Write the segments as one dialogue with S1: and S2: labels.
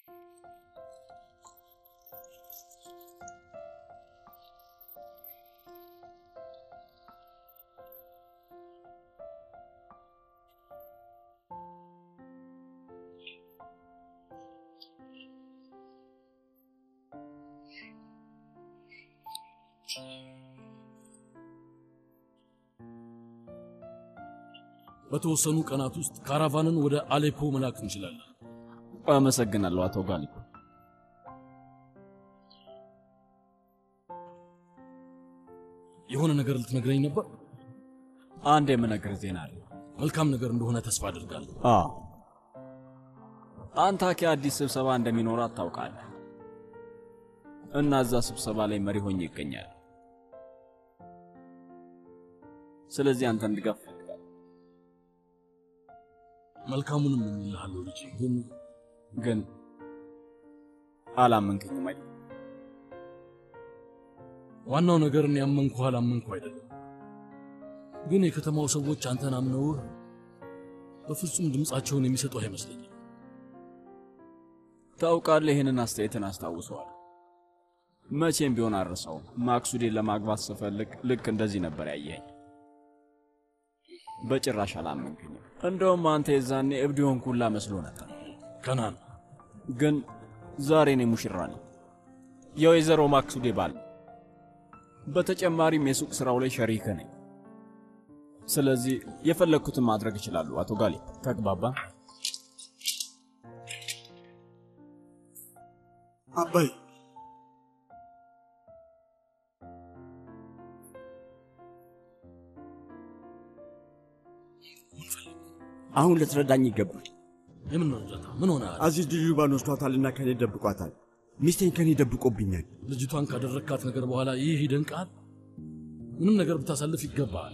S1: በተወሰኑ ቀናት ውስጥ ካራቫንን ወደ አሌፖ መላክ እንችላለን።
S2: አመሰግናለሁ አቶ ጋሊብ።
S1: የሆነ ነገር ልትነግረኝ ነበር?
S2: አንድ የምነግር ዜና አለ።
S1: መልካም ነገር እንደሆነ ተስፋ አድርጋለሁ።
S2: አዎ፣ አንታኪያ አዲስ ስብሰባ እንደሚኖራት ታውቃለህ እና እዛ ስብሰባ ላይ መሪ ሆኜ ይገኛል። ስለዚህ አንተን ድጋፍ እፈልጋለሁ።
S1: መልካሙንም እምልሃለሁ ልጄ። ግን
S2: ግን አላመንከኝም አይደል?
S1: ዋናው ነገር እኔ ያመንኩ አላመንኩ አይደለም። ግን የከተማው ሰዎች አንተን አምነውህ በፍጹም ድምፃቸውን የሚሰጡ አይመስለኝም።
S2: ታውቃለህ፣ ይህንን አስተያየትን አስታውሰዋል። መቼም ቢሆን አልረሳውም። ማክሱዴን ለማግባት ስፈልግ ልክ እንደዚህ ነበር ያየኝ። በጭራሽ አላመንከኝም። እንደውም አንተ የዛኔ እብድ የሆንኩላ መስሎ ነበር።
S1: ከናን
S2: ግን ዛሬ እኔ ሙሽራ ነኝ፣ የወይዘሮ ማክሱዴ ባል። በተጨማሪም የሱቅ ስራው ላይ ሸሪክ ነኝ። ስለዚህ የፈለግኩትን ማድረግ እችላለሁ። አቶ ጋሌ ተግባባ?
S3: አባይ አሁን ልትረዳኝ ይገባል።
S1: የምን እርዳታ? ምን ሆነ?
S3: አዚዝ ድሪባን ወስዷታልና ከኔ ደብቋታል። ሚስቴን ከኔ ደብቆብኛል።
S1: ልጅቷን ካደረግካት ነገር በኋላ ይህ ይደንቃል? ምንም ነገር ብታሳልፍ ይገባል።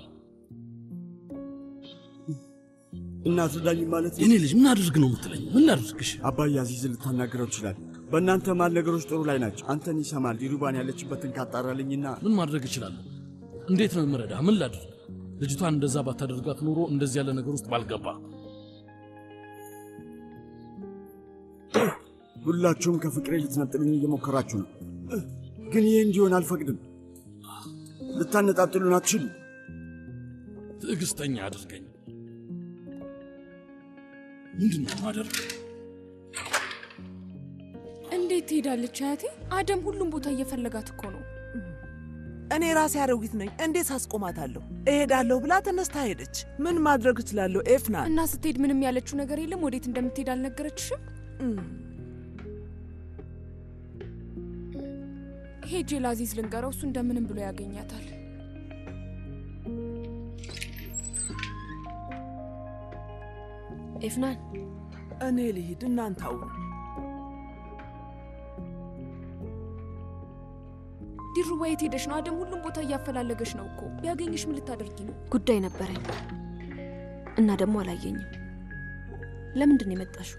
S3: እና ትረዳኝ ማለት ነው?
S1: የኔ ልጅ ምን አድርግ ነው የምትለኝ? ምን ላድርግሽ?
S3: አባይ አዚዝን ልታናግረው ይችላል። በእናንተ ማል ነገሮች ጥሩ ላይ ናቸው። አንተን ይሰማል። ዲሩባን ያለችበትን ካጣራልኝና
S1: ምን ማድረግ እችላለሁ? እንዴት ነው የምረዳ? ምን ላድርግ? ልጅቷን እንደዛ ባታደርጋት ኖሮ እንደዚህ ያለ ነገር ውስጥ ባልገባ።
S3: ሁላችሁም ከፍቅሬ ልትነጥሉኝ እየሞከራችሁ ነው፣ ግን ይህ እንዲሆን አልፈቅድም። ልታነጣጥሉን አትችሉ።
S1: ትዕግስተኛ አድርገኝ። ምንድን ነው ማደርግ?
S4: እንዴት ትሄዳለች አያቴ? አደም ሁሉም ቦታ እየፈለጋት እኮ ነው።
S5: እኔ ራሴ አሮጊት ነኝ። እንዴት አስቆማታለሁ? እሄዳለሁ ብላ ተነስታ ሄደች። ምን ማድረግ እችላለሁ? ኤፍና
S4: እና ስትሄድ ምንም ያለችው ነገር የለም። ወዴት እንደምትሄድ አልነገረችሽም? ሄጄ ላዚዝ ልንገረው፣ እሱ እንደምንም ብሎ ያገኛታል።
S6: ኤፍናን
S5: እኔ ልሂድ፣ እናንተ አውሩ።
S4: ዲሩባ የት ሄደሽ ነው? አደም ሁሉም ቦታ እያፈላለገሽ ነው እኮ። ቢያገኝሽ ምን ልታደርጊ ነው?
S6: ጉዳይ ነበረኝ እና ደግሞ አላየኝም። ለምንድን ነው የመጣሽው?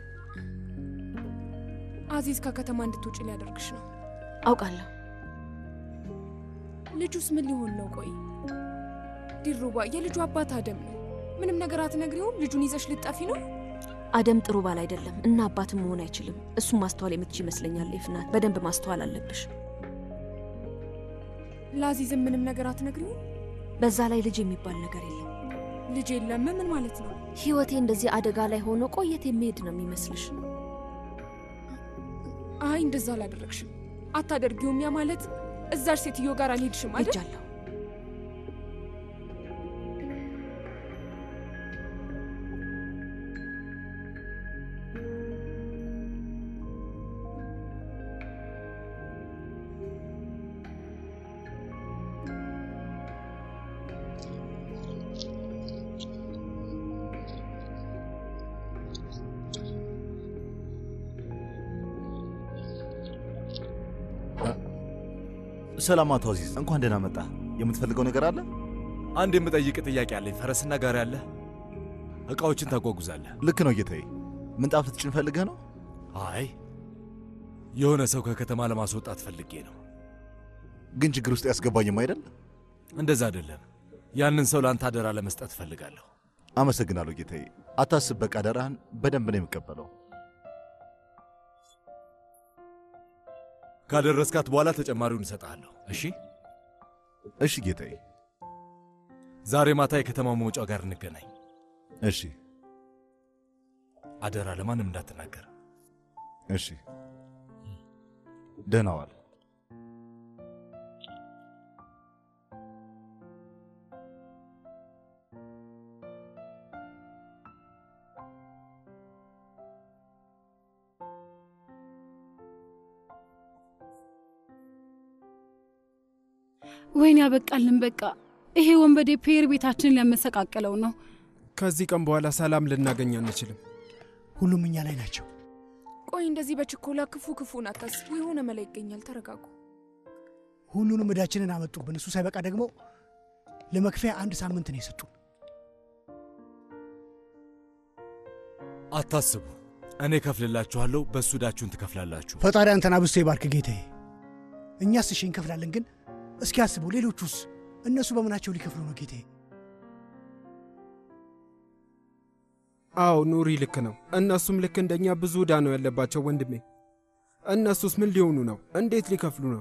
S4: አዚዝ ከከተማ እንድትውጭ ሊያደርግሽ ነው።
S6: አውቃለሁ።
S4: ልጁስ ምን ሊሆን ነው? ቆይ ዲሩባ፣ የልጁ አባት አደም ነው። ምንም ነገር አትነግሪውም? ልጁን ይዘሽ ልጠፊ ነው?
S6: አደም ጥሩ ባል አይደለም እና አባትም መሆን አይችልም። እሱም ማስተዋል የምትች ይመስለኛል። ኤፍናት፣ በደንብ ማስተዋል አለብሽ።
S4: ለአዚዝም ምንም ነገር አትነግሪውም?
S6: በዛ ላይ ልጅ የሚባል ነገር የለም።
S4: ልጅ የለም? ምን ማለት ነው?
S6: ህይወቴ እንደዚህ አደጋ ላይ ሆኖ ቆየት የሚሄድ ነው የሚመስልሽ?
S4: አይ እንደዛ አላደረግሽም፣ አታደርጊውም። ያ ማለት እዛች ሴትዮ ጋር አልሄድሽም አይደል?
S6: ሄጃለሁ።
S7: ሰላም አቶ አዚዝ፣ እንኳን ደህና መጣ። የምትፈልገው ነገር አለ?
S8: አንድ የምጠይቅ ጥያቄ አለኝ። ፈረስና ጋሪ አለ? እቃዎችን ታጓጉዛለህ?
S7: ልክ ነው ጌታዬ። ምንጣፍ ልትጭን ፈልገህ ነው?
S8: አይ የሆነ ሰው ከከተማ ለማስወጣት ፈልጌ ነው።
S7: ግን ችግር ውስጥ ያስገባኝም አይደል?
S8: እንደዛ አይደለም። ያንን ሰው ለአንተ አደራ ለመስጠት እፈልጋለሁ።
S7: አመሰግናለሁ ጌታዬ። አታስብ፣ በቃ አደራህን በደንብ ነው የምቀበለው።
S8: ካደረስካት በኋላ ተጨማሪውን እሰጥሃለሁ። እሺ
S7: እሺ ጌታዬ።
S8: ዛሬ ማታ የከተማው መውጫ ጋር እንገናኝ።
S7: እሺ
S8: አደራ፣ ለማንም እንዳትናገር።
S7: እሺ። ደህና ዋል።
S9: ወይን ያበቃልን። በቃ ይሄ ወንበዴ ፔር ቤታችንን ሊያመሰቃቅለው ነው።
S10: ከዚህ ቀን በኋላ ሰላም ልናገኝ አንችልም።
S11: ሁሉም እኛ ላይ ናቸው።
S4: ቆይ እንደዚህ በችኮላ ክፉ ክፉን አታስቡ። የሆነ መላ ይገኛል። ተረጋጉ።
S11: ሁሉንም እዳችንን አመጡብን። እሱ ሳይበቃ ደግሞ ለመክፈያ አንድ ሳምንት ነው የሰጡን።
S8: አታስቡ፣ እኔ ከፍልላችኋለሁ። በእሱ ዕዳችሁን ትከፍላላችሁ።
S11: ፈጣሪ አንተን አብዝቶ ይባርክ ጌታዬ። እኛስ እሺ እንከፍላለን፣ ግን እስኪ አስቡ፣ ሌሎቹስ እነሱ በምናቸው ሊከፍሉ ነው ጌታዬ?
S10: አዎ ኑሪ ልክ ነው። እነሱም ልክ እንደኛ ብዙ ዕዳ ነው ያለባቸው ወንድሜ። እነሱስ ምን ሊሆኑ ነው? እንዴት ሊከፍሉ ነው?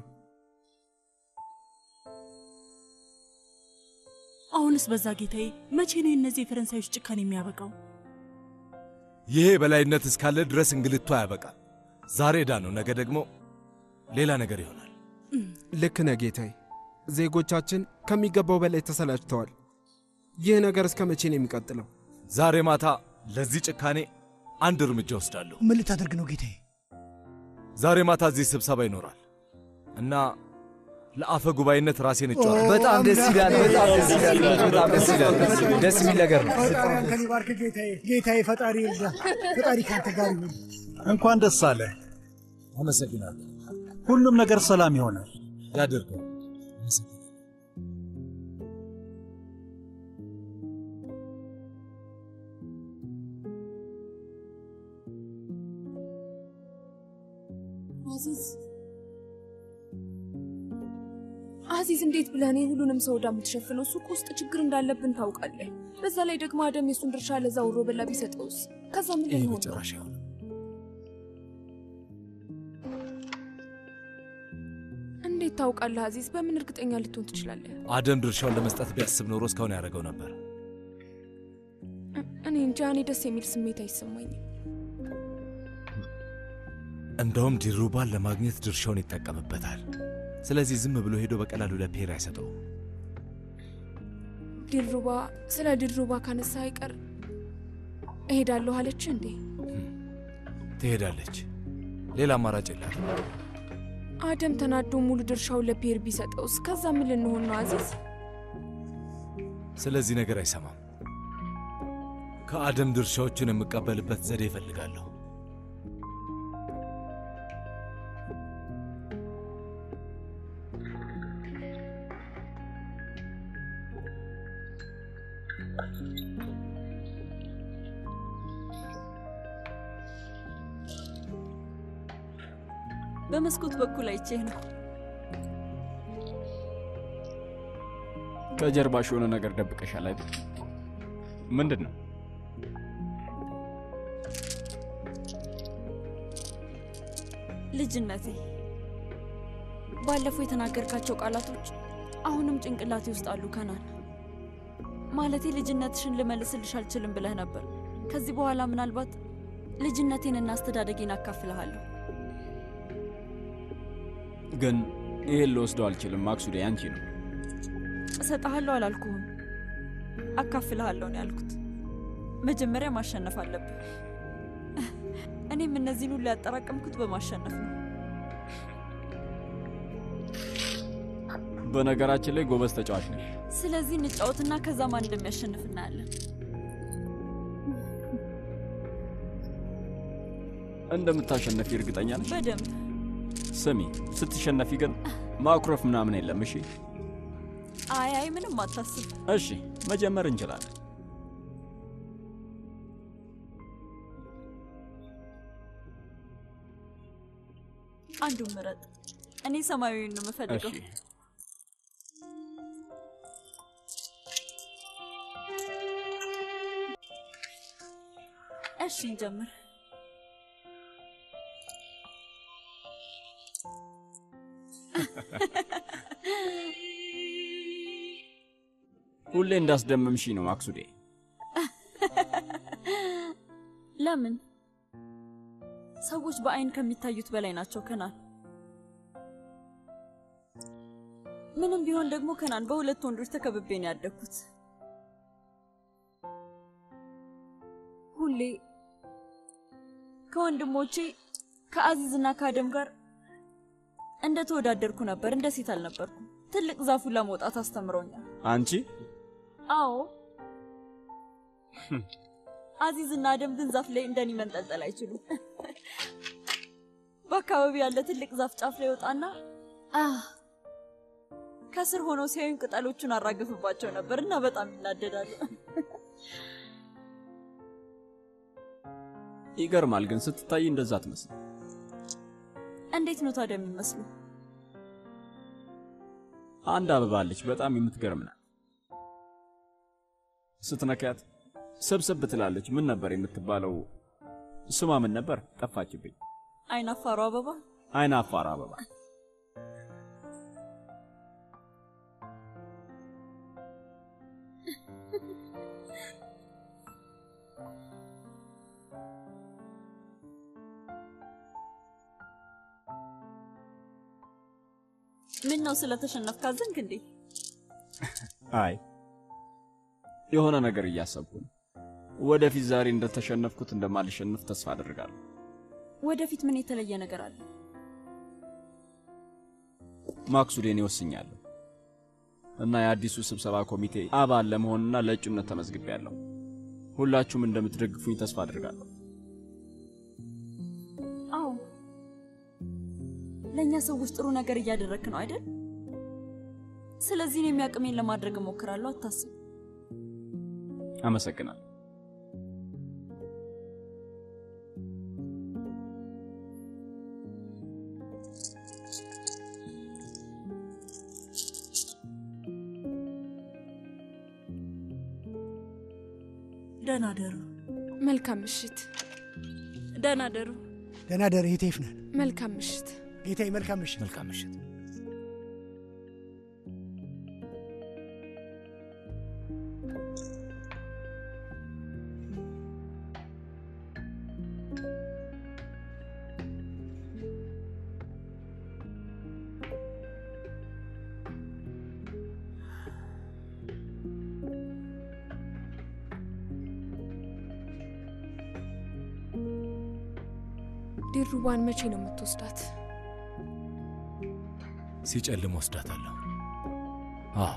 S12: አሁንስ በዛ ጌታዬ። መቼ ነው የእነዚህ የፈረንሳዮች ጭካኔ የሚያበቃው?
S8: ይሄ በላይነት እስካለ ድረስ እንግልቱ አያበቃም። ዛሬ ዕዳ ነው፣ ነገ ደግሞ ሌላ ነገር ይሆናል።
S10: ልክ ነህ ጌታዬ። ዜጎቻችን ከሚገባው በላይ ተሰላችተዋል። ይህ ነገር እስከ መቼ ነው የሚቀጥለው?
S8: ዛሬ ማታ ለዚህ ጭካኔ አንድ እርምጃ ወስዳለሁ።
S11: ምን ልታደርግ ነው ጌታዬ?
S8: ዛሬ ማታ እዚህ ስብሰባ ይኖራል እና ለአፈ ጉባኤነት ራሴን እጫዋለሁ።
S13: በጣም ደስ ይላል። በጣም ደስ ይላል። በጣም ደስ ይላል። ደስ የሚል ነገር ነው።
S11: ፈጣሪ አንተን ይባርክ ጌታዬ። ጌታዬ ፈጣሪ ይርዳ። ፈጣሪ ከአንተ ጋር ይሁን።
S14: እንኳን ደስ አለ።
S1: አመሰግናለሁ።
S14: ሁሉም ነገር ሰላም ይሆናል።
S1: ያደርገው።
S4: አዚዝ አዚዝ፣ እንዴት ብለህ እኔ ሁሉንም ሰው ዕዳ የምትሸፍነው? እሱ እኮ ውስጥ ችግር እንዳለብን ታውቃለህ። በዛ ላይ ደግሞ አደም የእሱን ድርሻ ለዛ ውሮ በላ ቢሰጠውስ? ከዛ ምን
S8: ይህ
S4: ሊሆን ነው?
S8: መጨረሻ ይሆናል።
S4: እንዴት ታውቃለህ አዚዝ? በምን እርግጠኛ ልትሆን ትችላለህ?
S8: አደም ድርሻውን ለመስጠት ቢያስብ ኖሮ እስካሁን ያደረገው ነበር።
S4: እኔ እንጃ፣ እኔ ደስ የሚል ስሜት አይሰማኝም።
S8: እንደውም ዲሩባን ለማግኘት ድርሻውን ይጠቀምበታል። ስለዚህ ዝም ብሎ ሄዶ በቀላሉ ለፔር አይሰጠውም።
S4: ዲልሩባ ስለ ዲልሩባ ካነሳ አይቀር እሄዳለሁ አለች እንዴ?
S8: ትሄዳለች። ሌላ አማራጭ የላት።
S4: አደም ተናዶ ሙሉ ድርሻውን ለፔር ቢሰጠውስ? ከዛ ምን ልንሆን ነው አዚዝ?
S8: ስለዚህ ነገር አይሰማም። ከአደም ድርሻዎቹን የምቀበልበት ዘዴ እፈልጋለሁ።
S12: በመስኮት በኩል አይቼህ ነው።
S2: ከጀርባሽ የሆነ ነገር ደብቀሻል አይደል? ምንድን ነው?
S12: ልጅነቴ ባለፈው የተናገርካቸው ቃላቶች አሁንም ጭንቅላቴ ውስጥ አሉ። ከናን ማለቴ ልጅነትሽን ልመልስልሽ አልችልም ብለህ ነበር። ከዚህ በኋላ ምናልባት ልጅነቴንና አስተዳደጌን አካፍልሃለሁ።
S2: ግን ይሄን ልወስደው አልችልም። ማክሱዴ አንቺ ነው።
S12: እሰጥሃለሁ አላልኩህም፣ አካፍልሃለሁ ነው ያልኩት። መጀመሪያ ማሸነፍ አለብህ። እኔም እነዚህን ሁሉ ያጠራቀምኩት በማሸነፍ ነው።
S2: በነገራችን ላይ ጎበዝ ተጫዋች ነሽ።
S12: ስለዚህ እንጫወትና ከዛ ማን እንደሚያሸንፍ እናያለን።
S2: እንደምታሸነፊ እርግጠኛ ነሽ?
S12: በደንብ
S2: ስሚ፣ ስትሸነፊ ግን ማኩረፍ ምናምን የለም። እሺ፣
S12: አይ አይ፣ ምንም አታስብ።
S2: እሺ፣ መጀመር እንችላለን።
S12: አንዱን ምረጥ። እኔ ሰማያዊውን ነው የምፈልገው።
S2: እሺ፣
S12: እሺ እንጀምር።
S2: ሁሌ እንዳስደመምሽ ነው ማክሱዴ።
S12: ለምን? ሰዎች በአይን ከሚታዩት በላይ ናቸው ከናን። ምንም ቢሆን ደግሞ ከናን በሁለት ወንዶች ተከብቤ ነው ያደግኩት። ሁሌ ከወንድሞቼ ከአዚዝና ከአደም ጋር እንደ ተወዳደርኩ ነበር፣ እንደ ሴት አልነበርኩም። ትልቅ ዛፉን ለመውጣት አስተምረውኛል።
S2: አንቺ
S12: አዎ አዚዝና አደም ግን ዛፍ ላይ እንደኔ መንጠልጠል አይችሉም። በአካባቢው ያለ ትልቅ ዛፍ ጫፍ ላይ ወጣና አህ ከስር ሆነው ሲያዩኝ ቅጠሎቹን አራግፍባቸው ነበር እና በጣም ይናደዳሉ።
S2: ይገርማል ግን ስትታይ እንደዛ አትመስል።
S12: እንዴት ነው ታዲያ የሚመስሉ?
S2: አንድ አበባ አለች፣ በጣም የምትገርም ናት። ስትነካት ሰብሰብ ትላለች። ምን ነበር የምትባለው? ስሟ ምን ነበር? ጠፋችብኝ።
S12: አይን አፋሩ አበባ።
S2: አይን አፋር አበባ።
S12: ምን ነው ስለተሸነፍክ አዘንክ እንዴ?
S2: አይ የሆነ ነገር እያሰብኩ ነው። ወደፊት ዛሬ እንደተሸነፍኩት እንደማልሸንፍ ተስፋ አደርጋለሁ።
S12: ወደፊት ምን የተለየ ነገር አለ?
S2: ማክሱዴን ይወስኛለሁ እና የአዲሱ ስብሰባ ኮሚቴ አባል ለመሆንና ለእጩነት ተመዝግቤያለሁ። ሁላችሁም እንደምትደግፉኝ ተስፋ አደርጋለሁ።
S12: አዎ ለእኛ ሰዎች ጥሩ ነገር እያደረግክ ነው አይደል? ስለዚህ እኔም ያቅሜን ለማድረግ እሞክራለሁ። አታስብ።
S2: አመሰግናለሁ።
S5: ደህና ደሩ።
S4: መልካም ምሽት።
S12: ደህና ደሩ።
S11: ደህና ደር እህቴ ይፍናል።
S4: መልካም ምሽት
S11: ጌታዬ። መልካም ምሽት።
S8: መልካም ምሽት።
S4: ዲሩባን መቼ ነው የምትወስዳት?
S8: ሲጨልም ወስዳታለሁ። አዎ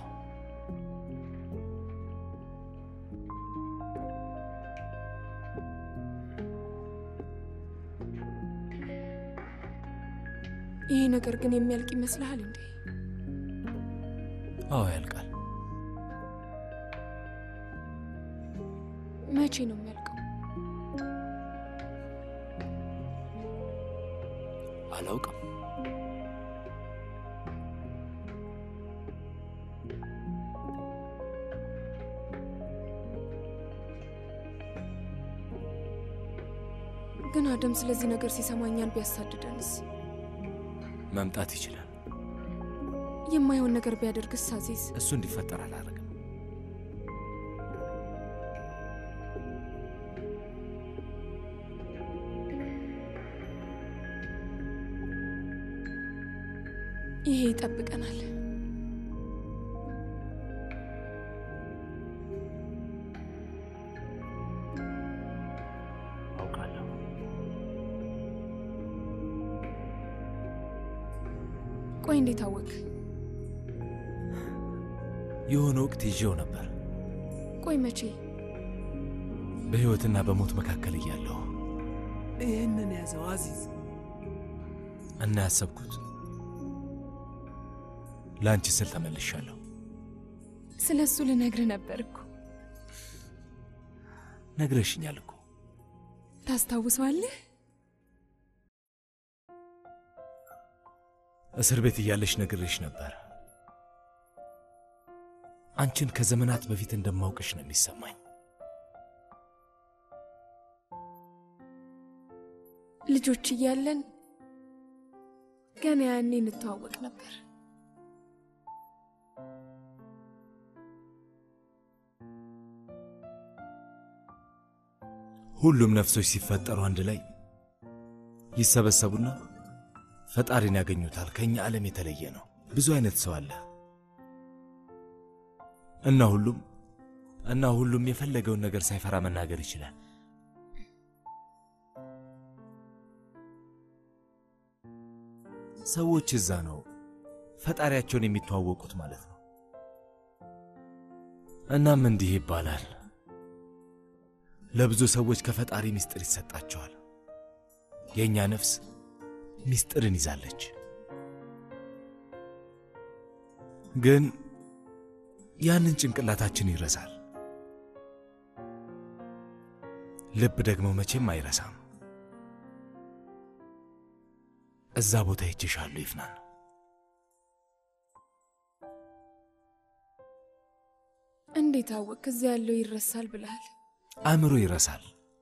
S4: ይሄ ነገር ግን የሚያልቅ ይመስልሃል እንዴ?
S8: አዎ ያልቃል።
S4: መቼ ነው የሚያልቀው?
S8: አላውቅም።
S4: ግን አደም ስለዚህ ነገር ሲሰማ እኛን ቢያሳድደንስ?
S8: መምጣት ይችላል።
S4: የማይሆን ነገር ቢያደርግስ? አዚዝ
S8: እሱ እንዲፈጠር አላረግም።
S4: ይሄ ይጠብቀናል።
S8: አውቃለሁ።
S4: ቆይ እንዴት አወቅ?
S8: የሆነ ወቅት ይዤው ነበር፣
S4: ቆይ መቼ?
S8: በሕይወትና በሞት መካከል እያለሁ
S5: ይህንን ያዘው አዚዝ።
S8: እና ያሰብኩት ለአንቺ ስል ተመልሻለሁ።
S4: ስለ እሱ ልነግርህ ነበር እኮ።
S8: ነግረሽኛል እኮ።
S4: ታስታውሰዋለህ?
S8: እስር ቤት እያለሽ ነግሬሽ ነበር። አንቺን ከዘመናት በፊት እንደማውቅሽ ነው የሚሰማኝ።
S4: ልጆች እያለን ገና ያኔ እንተዋወቅ ነበር።
S8: ሁሉም ነፍሶች ሲፈጠሩ አንድ ላይ ይሰበሰቡና ፈጣሪን ያገኙታል። ከእኛ ዓለም የተለየ ነው። ብዙ አይነት ሰው አለ እና ሁሉም እና ሁሉም የፈለገውን ነገር ሳይፈራ መናገር ይችላል። ሰዎች እዛ ነው ፈጣሪያቸውን የሚተዋወቁት ማለት ነው። እናም እንዲህ ይባላል፣ ለብዙ ሰዎች ከፈጣሪ ምስጢር ይሰጣቸዋል። የእኛ ነፍስ ምስጢርን ይዛለች። ግን ያንን ጭንቅላታችን ይረሳል። ልብ ደግሞ መቼም አይረሳም። እዛ ቦታ ይችሻለሁ ይፍናን።
S4: እንዴት አወቅ? እዚያ ያለው ይረሳል ብለሃል።
S8: አእምሮ ይረሳል፣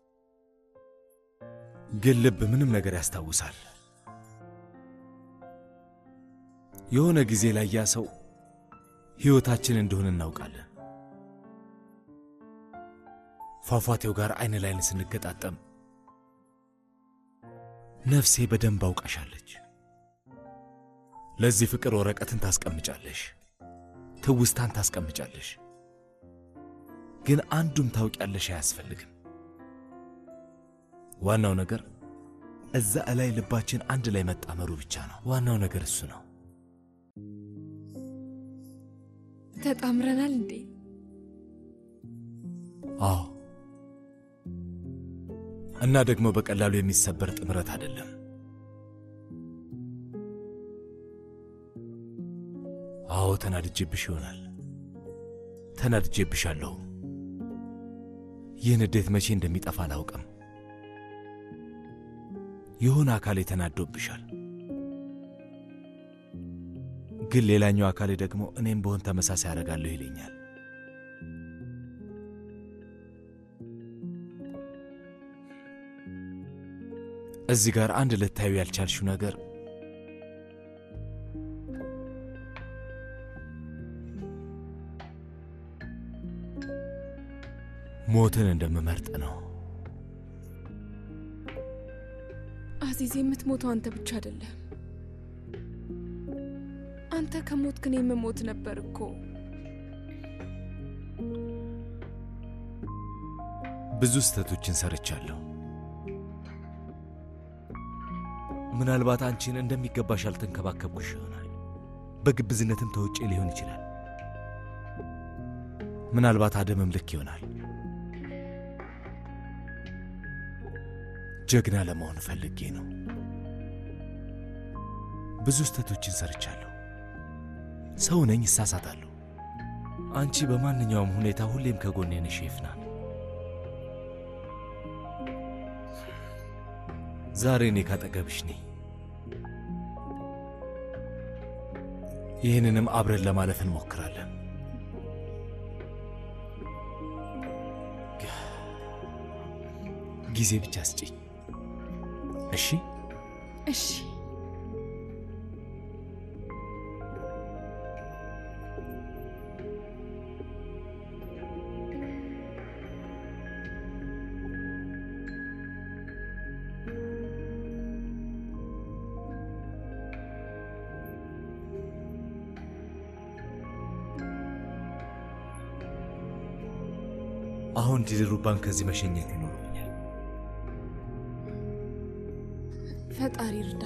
S8: ግን ልብ ምንም ነገር ያስታውሳል። የሆነ ጊዜ ላይ ያ ሰው ሕይወታችን እንደሆነ እናውቃለን። ፏፏቴው ጋር አይን ላይን ስንገጣጠም ነፍሴ በደንብ አውቃሻለች። ለዚህ ፍቅር ወረቀትን ታስቀምጫለሽ፣ ትውስታን ታስቀምጫለሽ። ግን አንዱም ታውቂያለሽ አያስፈልግም። ዋናው ነገር እዛ እላይ ልባችን አንድ ላይ መጣመሩ ብቻ ነው። ዋናው ነገር እሱ ነው።
S4: ተጣምረናል እንዴ?
S8: አዎ። እና ደግሞ በቀላሉ የሚሰበር ጥምረት አይደለም። አዎ ተናድጄብሽ ይሆናል። ተናድጄብሻለሁ። ይህ ንዴት መቼ እንደሚጠፋ አላውቅም። የሆነ አካሌ ተናዶብሻል። ግን ሌላኛው አካሌ ደግሞ እኔም በሆን ተመሳሳይ አደርጋለሁ ይለኛል። እዚህ ጋር አንድ ልታዩ ያልቻልሽው ነገር ሞትን እንደምመርጥ ነው።
S4: አዚዝ፣ የምትሞተው አንተ ብቻ አይደለም። አንተ ከሞት ግን የምሞት ነበር እኮ።
S8: ብዙ ስህተቶችን ሰርቻለሁ። ምናልባት አንቺን እንደሚገባሽ አልተንከባከብኩሽ ይሆናል። በግብዝነትም ተውጬ ሊሆን ይችላል። ምናልባት አደምም ልክ ይሆናል። ጀግና ለመሆን ፈልጌ ነው። ብዙ ስህተቶችን ሰርቻለሁ። ሰው ነኝ፣ እሳሳታለሁ። አንቺ በማንኛውም ሁኔታ ሁሌም ከጎኔ ነሽ ይፍናን። ዛሬ እኔ ካጠገብሽ ነኝ። ይህንንም አብረን ለማለፍ እንሞክራለን። ጊዜ ብቻ ስጪኝ። እሺ
S4: እሺ።
S8: አሁን ዲልሩባን ከዚህ መሸኘት ይኖርብኛል።
S4: ፈጣሪ እርዳ።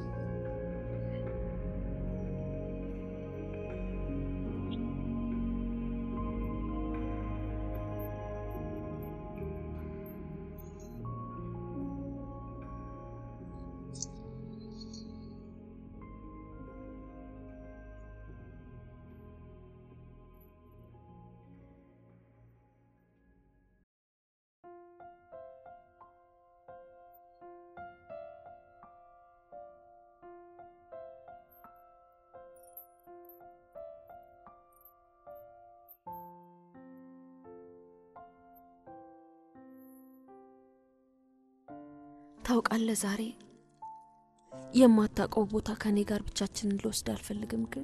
S6: ታውቃለህ፣ ዛሬ የማታውቀው ቦታ ከእኔ ጋር ብቻችንን ልወስድ አልፈልግም። ግን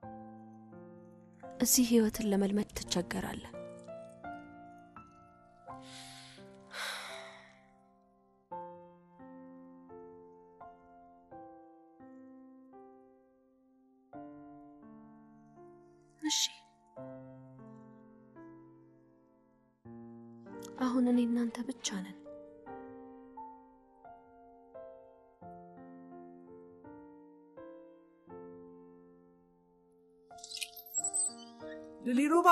S6: እዚህ ህይወትን ለመልመድ ትቸገራለህ። አሁን እኔ እናንተ ብቻ ነን።
S5: ድሊሩባ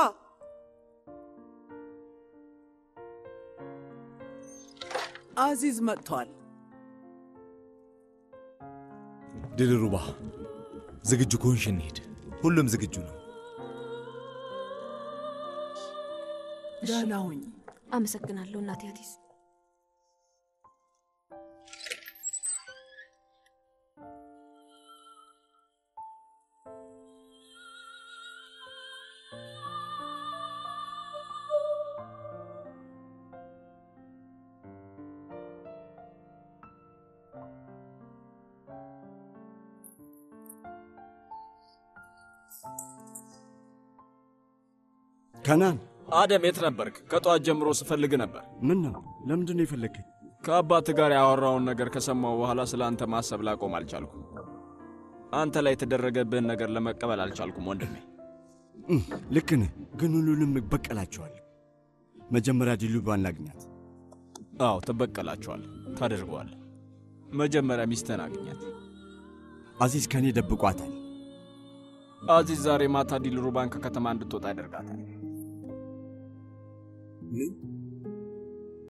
S5: አዚዝ መጥቷል።
S8: ድልሩባ ዝግጁ ከሆንሽ እንሂድ። ሁሉም ዝግጁ ነው።
S5: ደህና ሁኝ።
S6: አመሰግናለሁ እናቴ አዲስ።
S3: ከናን
S2: አደም የት ነበርክ? ከጠዋት ጀምሮ ስፈልግ ነበር።
S3: ምን ነው? ለምንድን ነው የፈለግከኝ?
S2: ከአባት ጋር ያወራውን ነገር ከሰማው በኋላ ስለ አንተ ማሰብ ላቆም አልቻልኩም። አንተ ላይ የተደረገብህን ነገር ለመቀበል አልቻልኩም ወንድሜ።
S3: እም፣ ልክ ነህ፣ ግን ሁሉንም እበቀላቸዋለሁ። መጀመሪያ ዲሉባን ላግኛት።
S2: አዎ ትበቀላቸዋል፣ ታደርገዋል። መጀመሪያ ሚስትህን አግኛት።
S3: አዚዝ ከእኔ ደብቋታል።
S2: አዚዝ ዛሬ ማታ ዲልሩባን ከከተማ እንድትወጣ ያደርጋታል።
S3: ምን?